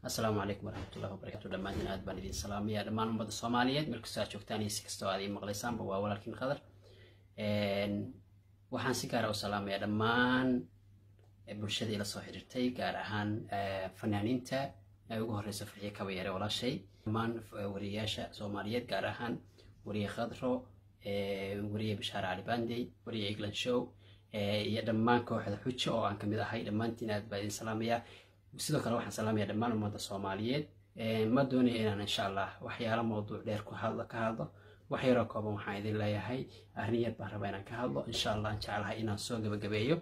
assalaamu calaykum waraxmatullahi wabarakatu dhammaantiin aad baan idin salaamaya dhammaan ummadda soomaaliyeed meel kastoo aad joogtaan iyo si kastoo aad ii maqlaysaanba waa walaalkiin qadar waxaan si gaara u salaamaya dhammaan bulshada ila soo xiriirtay gaar ahaan fanaaniinta ay ugu horeysa farxiye kabayare walaashay dhammaan wariyayaasha soomaaliyeed gaar ahaan wariye khadro wariye bishaar cali bandey wariye england show iyo dhammaan kooxda xujo oo aan kamid ahay dhammaantiin aad baa idin salaamaya sidoo kale waxaan salaamaya dhammaan ummadda soomaaliyeed ma doonaya inaan insha allah waxyaalo mawduuc dheer ku hadlo ka hadlo wax yaroo kooban waxaan idin leeyahay arrin yar baan rabaa inaan ka hadlo insha allah aan jeclahay inaan soo gabagabeeyo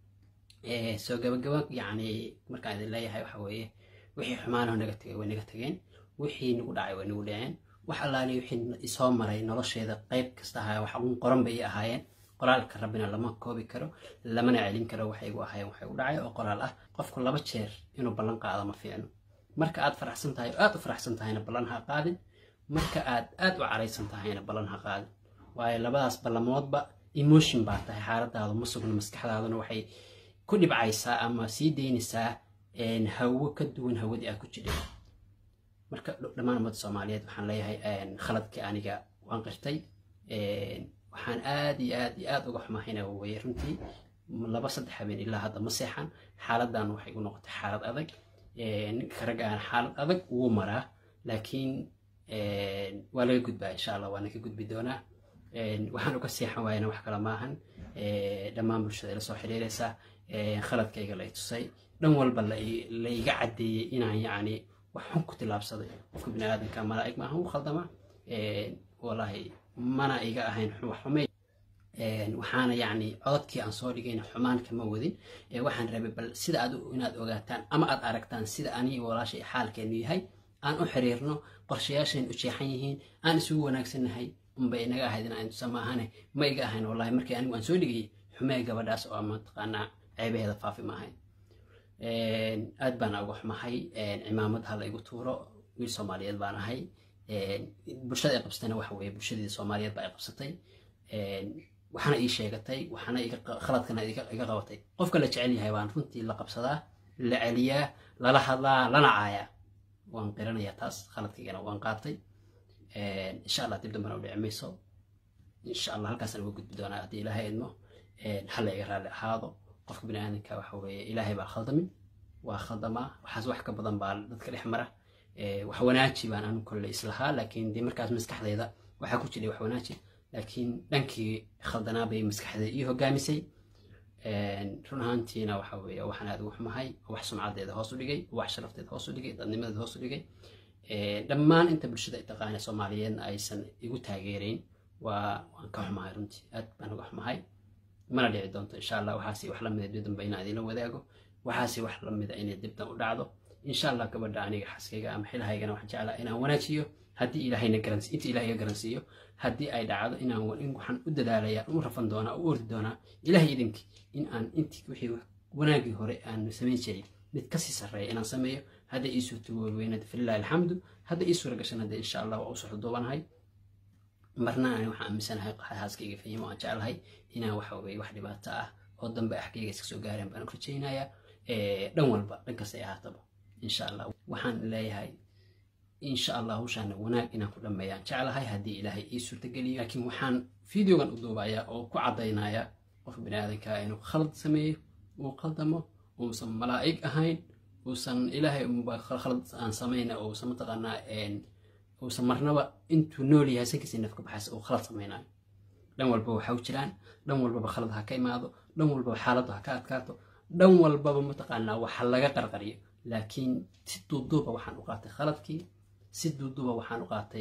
soo gabagabo yacni markaan idin leeyahay waxa weeye wixii xumaanaho naga tegay way naga tageen wixii nagu dhacay way nagu dhaceen wax allaali wixii isoo maray nolosheeda qayb kasta ahaa wax uun qoran bay ahaayeen qoraalka rabbina lama koobi karo lamana celin karo waxay igu ahaayeen waxay u dhacay oo qoraal ah qofku laba jeer inuu ballan qaado ma fiicno marka aad faraxsan tahay oo aad u faraxsan tahayna ballan ha qaadin marka aad aad u caraysan tahayna ballan ha qaadin waayo labadaas ballamoodba emotion baa tahay xaaladaadu ma sugna maskaxdaaduna waxay ku dhibcaysaa ama sii daynaysaa hawo ka duwan hawadii aad ku jidhay marka dhammaan ummadda soomaaliyeed waxaan leeyahay khaladkii aniga waan qirtay waxaan aad iyo aad iyo aad uga xumahayna weye runtii laba saddex habeen ilaa hadda ma seexan xaaladan waxay u noqotay xaalad adag ninka raggaan xaalad adag wuu maraa laakiin waa laga gudbaa insha allah waana ka gudbi doonaa waxaan uga seexan waayana wax kale maahan dhammaan bulshada ila soo xiriiraysa khaladkayga la i tusay dhan walba la iga caddeeyey inaan yacni wax xun ku tilaabsaday qofka bini aadamka malaa'ig maahan u khaldama wallaahi mana iga ahayn xume waxaana yacni cododkii aan soo dhigayna xumaan kama wadin waxaan rabay bal sida aad inaad ogaataan ama aad aragtaan sida anii walaashay xaalkeenu yahay aan u xiriirno qorshayaashayn u jeexan yihiin aan isugu wanaagsannahay unbay inaga ahayd inaan tusa maahane ma iga ahayn wallahi markii anigu aan soo dhigayay xumee gabadhaas oo mataqaanaa ceebaheeda faafi ma ahayn aad baana uga xumahay cimaamad ha la igu tuuro wiil soomaaliyeed baan ahay bulshada ay qabsatayna waxa weeye bulshadii soomaaliyeed baa ay qabsatay waxaana ii sheegatay waxaana khaladkana iga qabatay qofka la jecel yahay baan runtii la qabsadaa la celiyaa lala hadlaa lana caayaa waan qiranayaa taas khaladkaygana waan qaatay insha allah dib dambana u dhici mayso insha allah halkaasaan uga gudbi doonaa haddii ilaahay idmo hala iga raalli ahaado qofka bini aadamka waxa weeye ilaahay baa khaldamin waa khaldamaa waxaas wax ka badan baa dadka dhex mara wax wanaaji baan anu kolle islahaa laakiin dee markaas maskaxdeeda waxaa ku jiray wax wanaaji laakiin dhankii khaldanaa bay maskaxdeeda ii hogaamisay run ahaantiina waxa weeye waxaan aad ugu xumahay wax sumcadeeda hoos u dhigay wax sharafteeda hoos u dhigay dadnimadeeda hoos u dhigay dhammaan inta bulshada taqaana soomaaliyeedna aysan igu taageerayn waa waan ka xumahay runtii aad baan uga xumahay mana dhici doonto insha allah waxaasi wax lamida dib dambe inaan idinla wadaago waxaasi wax lamida inay dibdan u dhacdo insha allah gabadha aniga xaskayga ama xilahaygana waxaan jeclaa inaan wanaajiyo haddii ilaahayna garansi inta ilahay iga garansiiyo haddii ay dhacdo inaan waxaan u dadaalaya u rafan doonaa u ordi doonaa ilahay idinkii in aan intii wixii wanaagii hore aan samayn jiray mid kasii sarreeya inaan sameeyo hadday ii suurtagoobeynad falilahi alxamdu hadda ii suura gashan hadda insha allah waa u socdo duubanahay marna ani waxaan aaminsanahay xaaskayga fahimo aan jeclahay inaan waxa weye wax dhibaato ah oo dambe axkayga iska soo gaareen baan u rajaynayaa dhan walba dhan kastay ahaataba insha allah waxaan leeyahay insha allah hawshaana wanaag inaan ku dhammeeyaan jeclahay haddii ilaahay ii suurtageliyo laakiin waxaan videogan u duubayaa oo ku caddaynaya qofka bini aadanka inuu khalad sameeyo uu khaldamo uusan malaa'ig ahayn uusan ilaahay khalad aan samayna uusan mataqaanaa uusan marnaba intuu nool yahay sankiisii nafka baxaysa uu khalad samaynayo dhan walba waxa u jiraan dhan walbaba khalad ha ka imaado dhan walbaba xaaladdu ha ka adkaato dhan walbaba mataqaanaa waxa laga qarqariyo laakiin si duuduuba waxaan u qaatay khaladkii si duuduuba waxaan u qaatay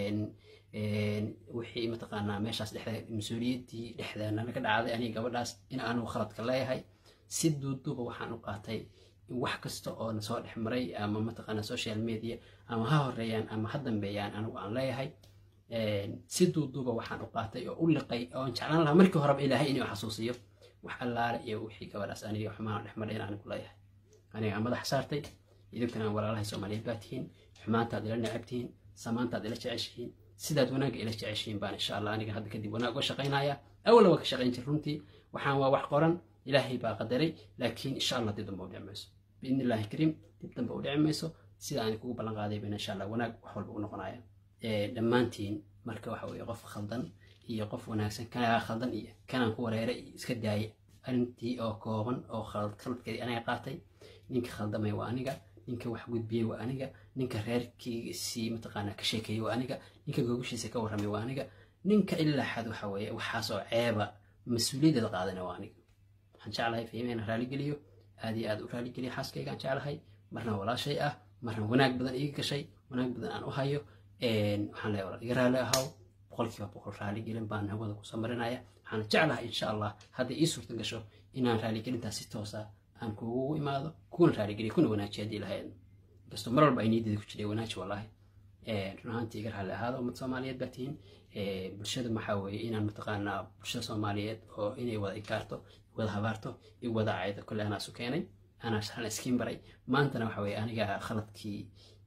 wixii mataqaanaa meeshaas dhexda mas-uuliyaddii dhexdeena naga dhacday aniga gabadhaas in aanu khaladka leeyahay si duuduuba waxaan u qaatay wax kasta oo na soo dhex maray ama mataqaanaa social media ama ha horeeyaan ama ha dambeeyaan anigu aan leeyahay si duuduuba waxaan u qaatay oo u liqay oon jeclaan lahaa markii horeba ilaahay inuu xasuusiyo wax allaale iyo wixii gabadhaas aniga xumaan dhex maray in anigu leeyahay aniga madax saartay idinkana walaalahay soomaaliyeed baa tihiin xumaantaad ila necab tihiin samaantaad ila jeceshihiin sidaad wanaagga ila jeceshihiin baan insha allah aniga hadda kadib wanaag uga shaqaynaya awalna waa ka shaqayn jir runtii waxaan waa wax qoran ilaahay baa qadaray laakiin insha allah dib dambe u dhici mayso biidni illaahi kariim dib dambe u dhici mayso sida aan kugu ballan qaaday bana insha allah wanaag wax walba u noqonaya dhammaantiin marka waxa weeye qof khaldan iyo qof wanaagsan kanaa khaldan iyo kanaan ku wareeray iyo iska daaya arrintii oo kooban oo khaladkeedii aniga qaatay ninka khaldamay waa aniga ninka wax gudbiyey waa aniga ninka reerkiisii mataqaanaa ka sheekeeyey waa aniga ninka gogashiisa ka warramay waa aniga ninka ilaa xad waxa weeye waxaasoo ceeba mas-uuliyaddeeda qaadana waa aniga waxaan jeclahay fahimeyna raaligeliyo aad iyo aad u raaligeliyo xaaskaygaan jeclahay marna walaashay ah marna wanaag badan iga gashay wanaag badan aan u hayo waxaan leeyahay walaal iga raali ahaw boqolkiiba boqol raaligelin baan hawada ku samarinaya waxaan jeclahay insha allah hadday ii suurta gasho inaan raaligelintaas si toosa aan kugu imaado kuna raaligeliyo kuna wanaajiyo haddii lahayd inkastoo mar walba ay niyadeeda ku jiray wanaaji wallaahi run ahaantii iga raali ahaada ummad soomaaliyeed baa tihiin bulshada maxaa weeye inaan mataqaanaa bulshada soomaaliyeed oo inay wada inkaarto wada habaarto i wada cayda kole anaa isu keenay anaa shalan iskiin baray maantana waxa weeye aniga khaladkii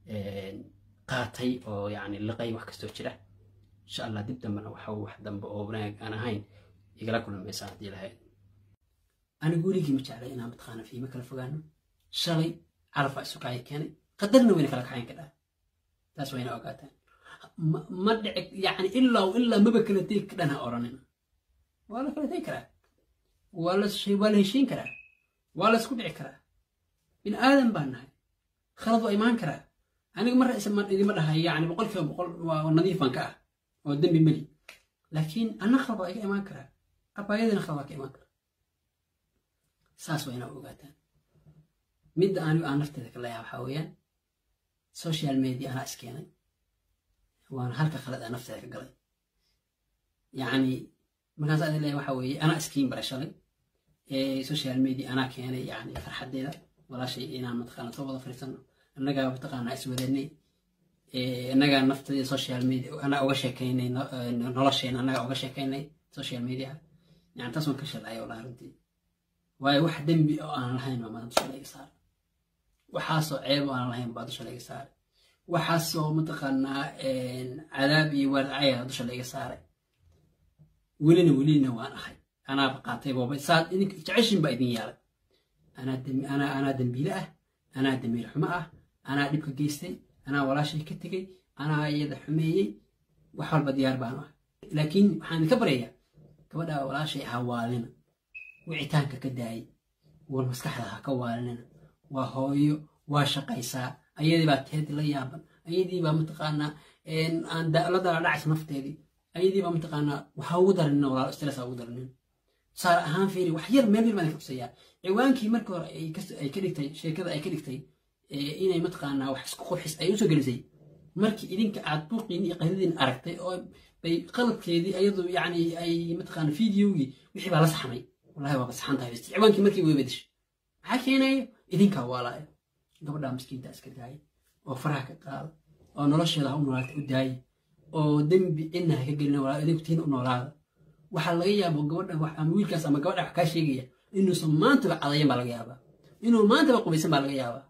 qaatay oo yacni liqay wax kastoo jira insha allah dib dambena waxa wax dambe oo wanaag aan ahayn igala kulmaysaa haddii lahayd anigu weligii ma jeclay inaan mataqaana fiimo kala fogaano shalay calaf aa isu kacay keenay qadarna wayna kala kacayn kadhaa taas wayna ogaataan ma dhici yani ilaa ilaa maba kala tegi kadhan ha odhanina waa la kala tegi karaa waa la waa la heshiin karaa waa la isku dhici karaa bin aadan baan nahay khalad waa imaan karaa aniga marra isma idima dhahay yani boqolkiiba boqol waa nadiif baan ka ah oo dembi meli laakiin anna khalad waa iga imaan karaa abaayadina khalad waa ka imaan karaa saas waa inaa ogaataan midda anigu aan nafteeda ka leeyaha waxaa weeyaan social media anaa iskeenay waana halka khalad aan nafteeda ka galay yacni markaas adin leeyahay waxaa weeye anaa iskiin baray shalay social media anaa keenay yani farxaddeeda walaashay inaan mataqaana soo wada fariisano annagaa mataqaana iswadanay annagaa nafteeda social media anaa uga sheekaynay nolosheena annagaa uga sheekaynay social media yani taas waan ka shalcay wallahi runtii waayo wax dembi oo aan lahayn baa maanta dusha laga saaray waxaasoo ceeb oo aan lahayn baa dusha laga saaray waxaasoo mataqaanaa cadaab iyo waaracaya dusha laga saaray welina welina waan ahay anaaba qaatay booba saad idinka jeceshin baa idin yaalay anaa anaa dembiile ah anaa damiir xumo ah anaa dhibka geystay anaa walaashay ka tegey anaa iyada xumeeyey wax walba diyaar baanu ah laakiin waxaan idinka baryayaa gabadha walaashay ha waalina wicitaanka ka daayay war maskaxda ha ka waalinina waa hooyo waa shaqaysaa ayadii baa teedi la yaaban ayadii baa mataqaanaa aan la dala dhacaysa nafteedii ayadii baa mataqaanaa waxa ugu daranina walaalo stress ha ugu daranina tusaale ahaan fiiri wax yar meel yar baan ka tusayaa ciwaankii markii hore ay ka dhigtay sheekada ay ka dhigtay inay mataqaanaa wax isku qurxis ay usoo gelisay markii idinka aad buuqiin iyo qaydadiin aragtay oo bay qaladkeedii ayadu yacni ay mataqaana fideogii wixii baa la saxmay wallahi waa basaxan tahay bas ciwaankii markii way bedeshay maxaa keenayo idinkaa waalaayo gabadhaa miskiinta iska daaya oo faraha ka qaada oo nolosheeda ha u noolaata u daaya oo dembi cidna ha ka gelina walaa idinku tiina u noolaada waxaa laga yaabo gabadha wax ama wiilkaas ama gabadha wax kaa sheegaya inuusan maantaba cadayan baa laga yaabaa inuu maantaba qubaysan baa laga yaabaa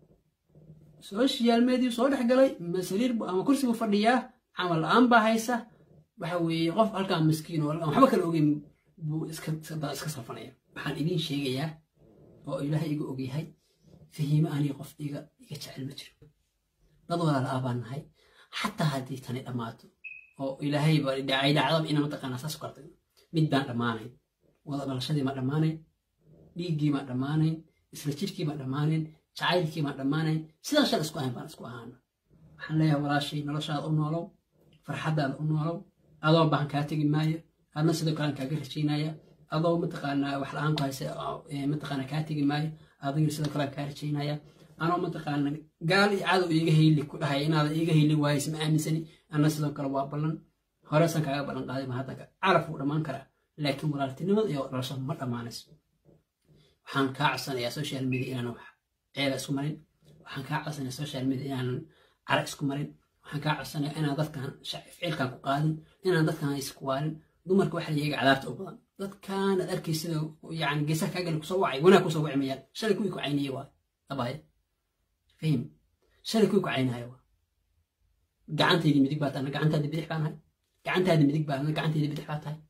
social media soo dhex galay masariir ama kursi buu fadhiyaa camal la-aan baa haysa waxa weeye qof halkaa miskiin oo waxba kala ogeyn buu iska iska safanaya waxaan idiin sheegayaa oo ilaahay iga ogyahay fahiime aniga qof iga iga jecel ma jiro dad walaala ah baan nahay xataa haddii tani dhammaato oo ilaahay ay dhacdaba ina mataqaanaa saas kartay mid baan dhammaanayn wada dhalashadii maa dhammaanayn dhiiggii maa dhammaanayn isla jirkii maa dhammaanayn jacaylkii maa dhammaanayn sidaan shal isku ahayn baan isku ahaana waxaan leeyahay walaashay noloshaada u noolow farxaddaada u noolow adoo baan kaa tegi maayo adna sidoo kalean kaaga rajaynaya adoo mataqaanaa wax la-aan ku haysa mataqaana kaa tegi maayo adigana sidoo kalean kaa rajaynaya anoo mataqaana gaal iyo cadow iiga hayli ku dhahay inaada iiga hayli waayis ma aaminsani anna sidoo kale waa ballan horesan kaaga ballan qaaday ma haddanka calaf wuu dhammaan karaa laakiin walaaltinimada iyo dhalasho ma dhammaanayso waxaan kaa codsanayaa social media inaanan wax ceeba isku marin waxaan kaa codsanayaa social media inaanan cara isku marin waxaan kaa codsanayaa inaan dadkan ficilkan ku qaadin inaan dadkan isku waalin dumarka waxa iyaga cadaabta u badan dadkan aad arkay sida yani geesaha kaa gali kusoo wacay wanaag kusoo waci mayaan shalay kuwii ku cayniye waay abaya fahim shalay kuwii ku caynaayo waa gacantaydii midig baa tahay gacantaadii bidix baan ahay gacantaadii midig baa gacantaydii bidix baa tahay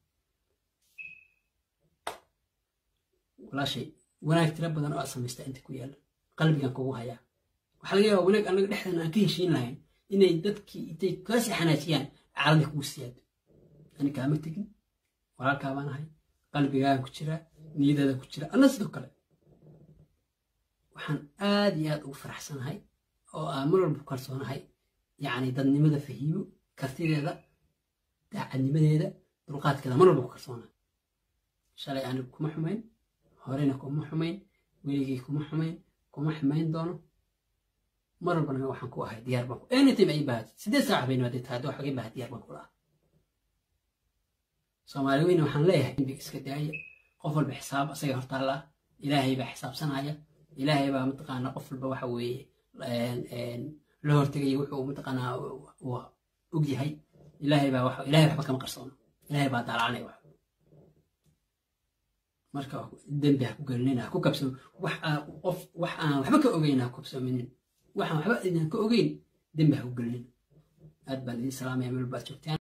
walaashay wanaag tiro badan oo aad samaystaa inta ku yaalla qalbigan kugu hayaa waxaa laga yaabaa wanaag annaga dhexdeena aan ka heshiin lahayn inay dadkii intay kaasii xanaajiyaan caaladii kugu siyaado ani kaama tegin walaalkaa baan ahay qalbigaaga ku jira niyadaada ku jira anna sidoo kale waxaan aad iyo aad ugu faraxsanahay oo aan mar walba ku kalsoonahay yacni dadnimada fahiimo kartideeda daacadnimadeeda dulqaadkeeda mar walba ku kalsoonahay shalay anigu kuma xumayn horena kuma xumayn weligii kuma xumayn kuma xumayn doono mar walbana waxaan ku ahay diyaar baan ku anytime ay baahati sideed saac bayna hadday tahay wax iga baaha diyaar baan kula ah soomaali weyne waxaan leeyahay dembiga iska daaya qof walba xisaab asaga hortaalla ilaahay baa xisaabsanaya ilaahay baa mataqaanaa qof walba waxa weeye la hortegaya wuxuu mataqaanaa uu og yahay ilaahay baa wax ilaahay waxba kama qarsoono ilaahay baa daalacnay wax marka dembi ha ku gelinina ha ku kabsamo wax qof wax aan waxba ka ogeyn ha ku kabsaminin waxaan waxba idin ka ogeyn dembi ha ku gelinina aad baan idin salaamaya meel baad joogtaan